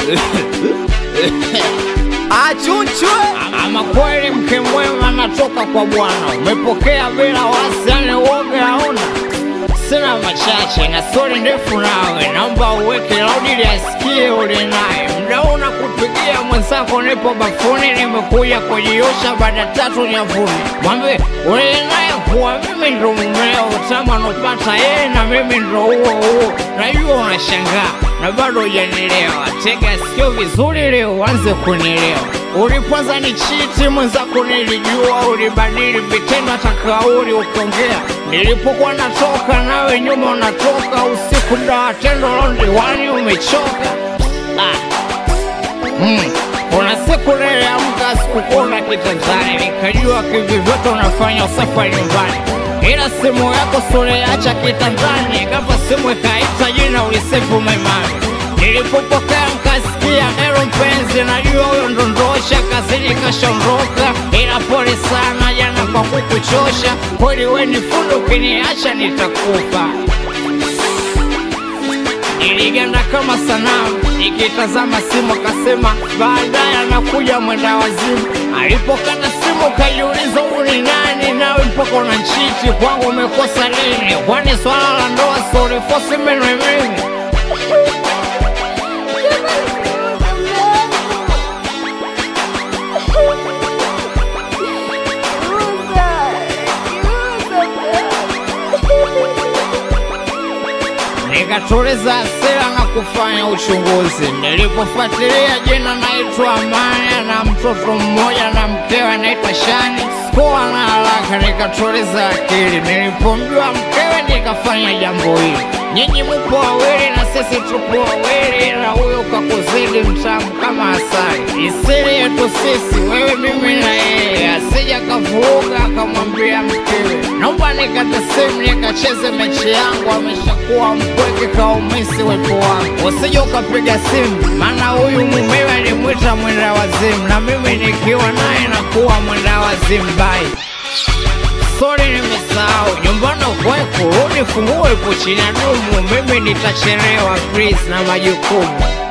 Achunchwe Ama kweli mke mwema natoka kwa Bwana, umepokea bila wasi, yani uoga hauna. Sina machache na stori ndefu nawe, naomba uweke laudi ili asikie ule naye. Mda huu nakupigia mwenzako, nipo bafuni, nimekuja kujiosha baada tatu nyavuni. Mwambie ule naye kuwa mimi ndo mumeo, utamu anopata yeye na mimi ndo huo huo. Najua unashangaa na bado hujanielewa, tega sikio vizuri leo uanze kunielewa. Ulipoanza ni chiti mwenzako, nilijua ulibadili vitendo, hata kauli ukiongea. Nilipokuwa natoka nawe nyuma unatoka, usiku mda tendo londiwani umechoka. Ah. Mm. Kuna siku niliamka sikukuona kitandani, nikajua kivivyote unafanya usafi wa nyumbani, ila simu yako suliacha kitandani, ghafla simu ikaita jina ulisefu maimani. Nilipopokea nkasikia ero mpenzi, najua huyo ndondosha kazini kashaondoka, ila pole sana jana kwa kukuchosha. Kweli we ni fundi, ukiniacha nitakufa. Niliganda kama sanamu nikitazama simu, akasema baadaye anakuja mwenda wazimu. Alipokata simu kajiuliza, huyu ni nani? Nawe mpaka na nchiti kwangu umekosa nini? Kwani swala la ndoa sorifosi menwe mimi nikatuliza hasira na kufanya uchunguzi. Nilipofuatilia jina naitwa Amani na mtoto mmoja na mkewe anaitwa Shani, sikuwa na haraka, nikatuliza akili. Nilipomjua mkewe nikafanya jambo hili. Nyinyi mupo wawili na sisi tupo wawili, na huyo kakuzidi mtamu kama asali. Isiri yetu sisi, wewe, mimi na yeye, asija kavuruga akamwambia mkewe, naomba nikate simu nikacheze mechi yangu. Ameshakuwa mpweke kaumisi wepo wangu, usije ukapiga simu, maana huyu mumewe alimwita mwenda wazimu, na mimi nikiwa naye nakuwa mwenda wazimu. Bye. Sorry, nimesahau nyumbani ukwae kurudi, funguo ipo chini ya dumu. Mimi nitachelewa please na majukumu